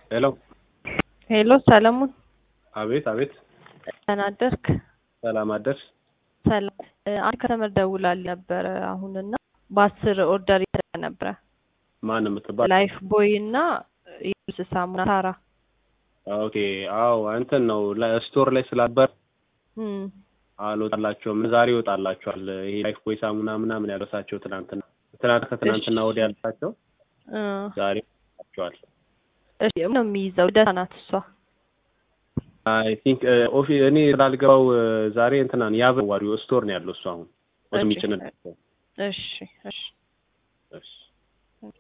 ሄሎ ሄሎ ሰለሞን አቤት አቤት ደህና አደርክ? ሰላም አደርሽ ሰላም አንድ ከስተመር ደውላልኝ ነበረ አሁንና በአስር ኦርደር ይደረግ ነበረ ማን የምትባል ላይፍ ቦይ እና የልብስ ሳሙና ታራ ኦኬ አዎ እንትን ነው ስቶር ላይ ስላበር እም አልወጣላቸውም ዛሬ ይወጣላቸዋል ይሄ ላይፍ ቦይ ሳሙና ምናምን ያለሳቸው ትናንትና ትናንት ከትናንትና ወዲያ ያለሳቸው እ ዛሬ ይወጣላቸዋል እሺ ነው የሚይዘው ደህና ናት እሷ አይ ቲንክ ኦፊ እኔ ስላልገባው ዛሬ እንትናን ያበዋሪው ስቶር ነው ያለው እሱ አሁን ወደ እሺ ሚጭንላቸው እሺ እሺ